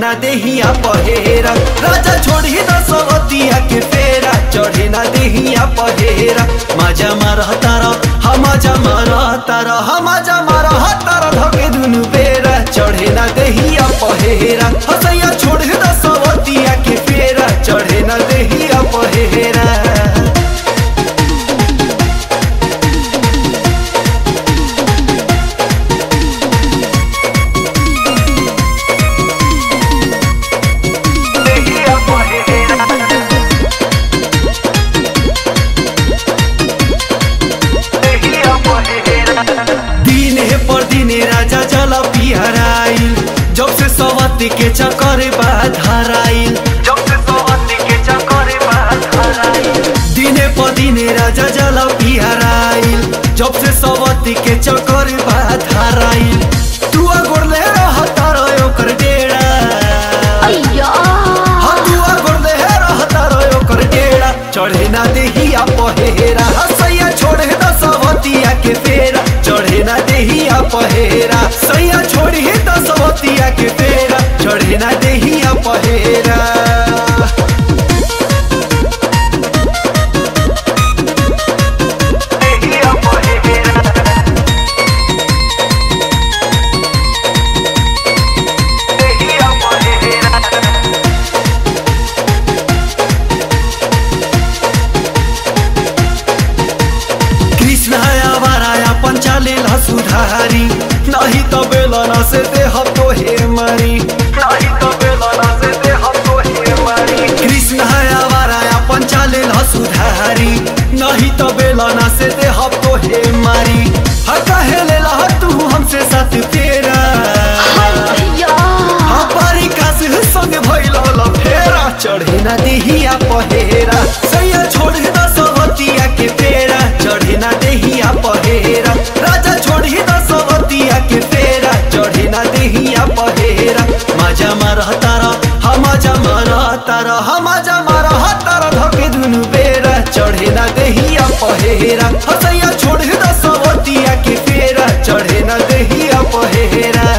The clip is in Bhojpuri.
ना देहिया पहेरा राजा छोड़ी दसवतिया के फेरा चढ़े ना देहिया पहेरा मजा मारह तारा हमाजा मारह तारा हमाजा मारह तारा धके दुनु बेरा चढ़े ना देहिया पहेरा हसैया छोड़े दसवतिया के फेरा चढ़े ना देहिया पहेरा दिने पर दिने राजा जल पिहराइल जब से सवती के चक्कर बाधराइल जब से सवती के चक्कर बाधराइल दिने पर दिने राजा जल पिहराइल जब से सवती के चक्कर बाधराइल तू गोरले रहता रहो कर डेरा अय्या हतुआ गोरले रहता रहो कर डेरा चढ़े ना देहिया पहेरा सैया छोड़े दसवतिया के फेरा चढ़े ना देहिया पहेरा सैया छोड़ी दसवतिया के फेरा चढ़े ना देहिया पहेरा देहिया पहेरा देहिया पहेरा कृष्ण आवाराया पंचाले सुधारी नहीं तो बेलना से देह तो हे मरी नहीं तो बेलना से देह तो हे मरी कृष्ण आवाराया पंचाले सुधारी नहीं तो बेलना से देह तो हे मरी हका हेले ला तू हमसे साथ तेरा अय्या हमारी कास संग भइल फेरा चढ़े ना देहिया पहेरा सैया छोड़ दसवतिया के फेरा चढ़े ना देहिया पहेरा राजा छोड़ी दसवतिया के फेरा चढ़े ना देहिया पहेरा मजा मारह तारा हमाजा मारह तारा हमाजा मारह तारा धके दुनु बेरा चढ़े ना देहिया पहेरा हसैया छोड़ दसवतिया के फेरा चढ़े ना देहिया पहेरा